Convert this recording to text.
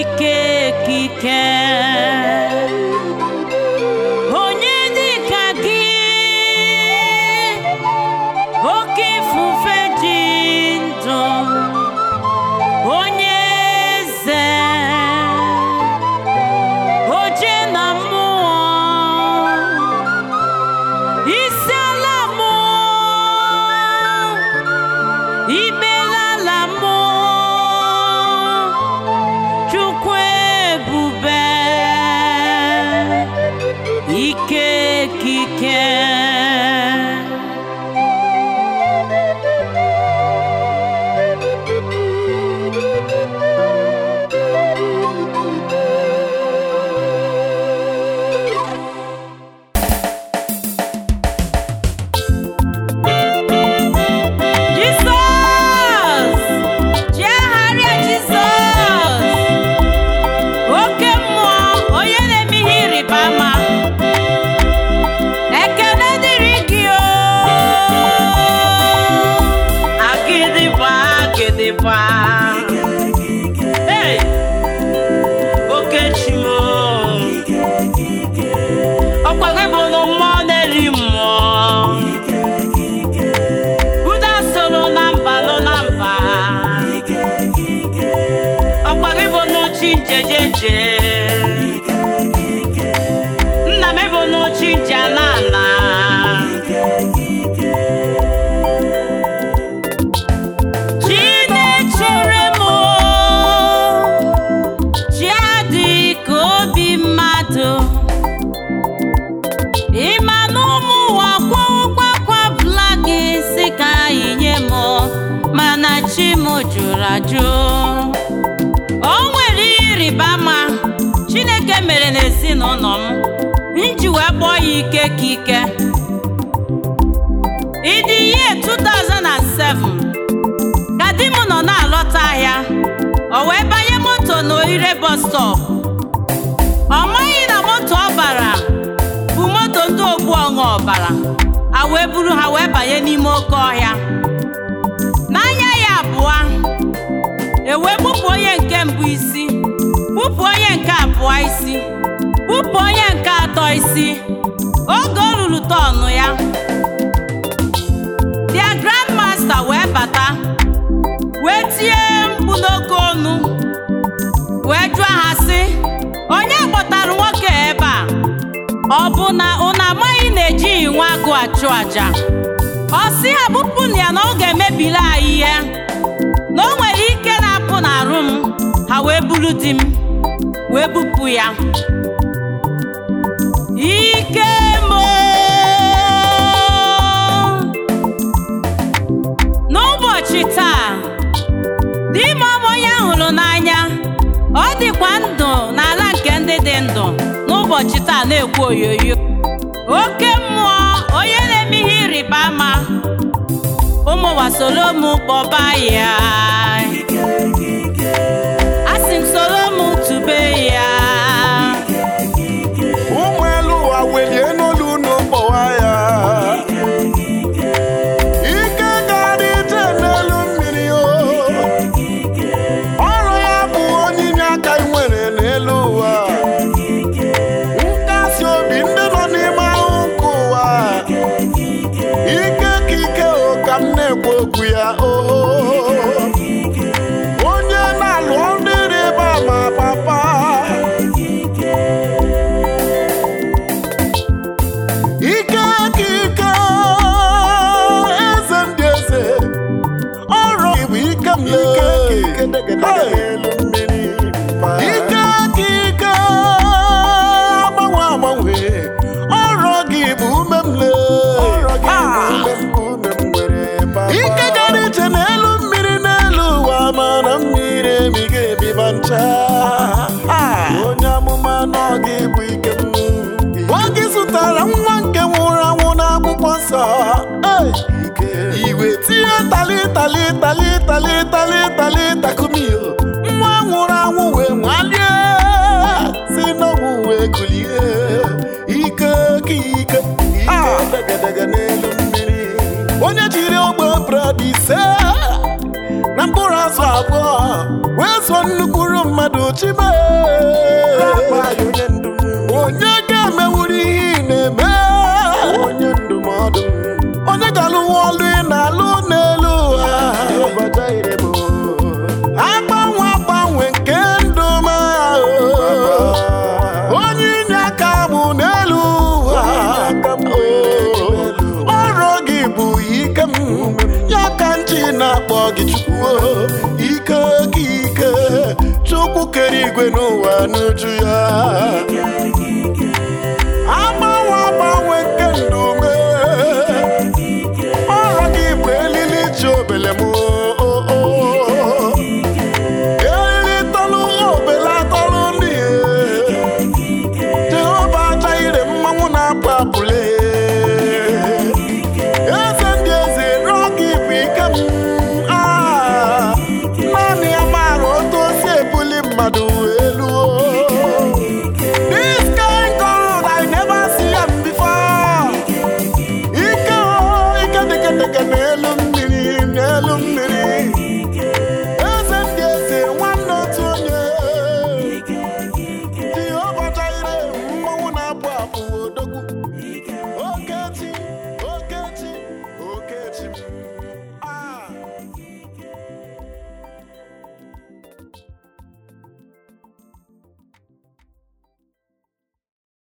ike ekike onye dịka gị oke ifufe ji ndụ onye eze oje na mmụọ isi ala mmụọ ibelala mmụọ chukwu ebube ike ekike Jizọs chegharịa Jizọs oke mmụọ onye na-eme ihe ịrịba ama ekele dịrị gị o agịdịgba agịdịgba Hey! oke chimo ọkwa gị bụ na mmụọ na-eri mmụọ Buda soro na mba nọ na mba ọkwa gị bụ n'uchi njejeje nna m bụ n'uchi nje ana ana Chinechere m chi adịghị ka obi mmadụ ịma na ụmụ ụwa kwawụkwakwa bụla gị si ka anyị nye m mana chi m jụrụ ajụ o nwere ihe ịrịba ama chineke mere n'ezinụlọ m nji wee kpọọ ya ike ka ike ịdị ihe 2007 ka di m nọ na-alọta ahịa o wee banye moto n'oire bus stop ọ maghị na moto ọ bara bụ moto ndị ogbu ọṅụ ọbara a wee buru ha wee banye n'ime oke ọhịa n'anya ya abụọ ewee bupụ onye nke mbụ isi bupụ onye nke abụọ isi bupụ onye nke atọ isi oge o ruru tọnụ ya dia grandmaster wee bata wee tie mkpu n'oke ọnụ wee jụọ ha sị onye kpọtara nwoke ebe a ọ bụ na unu amaghị na ejighị nwa agụ achụ aja ọ sị ha bupụnụ ya na ọ ga-emebili anyị ihe na o nwere ike na-apụ n'arụ m ha wee buru di m wee bupụ ya ike mo n'ụbọchị taa di m ọmụ onye hụrụ n'anya ọ dịkwa ndụ n'ala nke ndị dị ndụ n'ụbọchị taa na-ekwu oyoyo oke mmụọ onye na-eme ihe ịrịba ama ụmụ wasoro m kpọba ya asị m soro m tube ya ụmụ elu ụwa welie n'olu unu kpọwa ya ike gara ije n'elu mmiri o ọrụ ya bụ onyinye aka ị nwere n'elu ụwa nkasi obi ndị nọ n'ime ahụ nke ụwa ike ka ike o ka m na-ekwu okwu ya o onye na-alụ ọrụ ịrịba ama papa ike ka ike eze ndị eze ọrụ gị bụ ike m ike ike ka ike agbanwe agbanwe ọrụ gị bụ ume m ike gara ije n'elu mmiri n'elu ụwa mana mmiri emighị ebiba ncha onye amụma nọ gị bụ ike m oge zụtara nwa nke nwụrụ anwụ n'akwụkwọ nsọ Hey! iwe tinye tali tali tali tali tali tali takumio nwa nwụrụ anwụ wee nwalie si n'ọnwụ wee kulie ike ka ike ike degedege n'elu mmiri onye jiri ogbe bred ise na mkpụrụ azụ abụọ wee zụọ nnukwuru mmadụ mmadụ chime onye ndu onye ga-emewuru ihe ị na-eme onye ndụmọdụ onye ga-alụwa ọlụ ị na-alụ n'elu ụwa agbanwe agbanwe nke ndụ m ahụ onye inye aka mụ n'elu ụwa ọrụ gị bụ ike m ya ka nchi na-akpọ gị chukwu ike gị ike chukwu kere igwe n'ụwa n'uju ya agbanwe agbanwe nke ndụ m ọrụ gị bụ elili ji obele m elili tọlụ obele atọlụ ndị jehova aja ire mmanwụ na-apụ apụle eze ndị eze rịọ gị bụ ike m Ah, naanị ya maara otu o si ebuli mmadụ elu This kind God I never see am before. Ike o, ike dịke dịke n'elu mmiri n'elu mmiri eze ndị eze nwanne otu onye Jehova Jaire mmanwụ na-apụ apụ odogwu Okechi, Okechi, Okechi m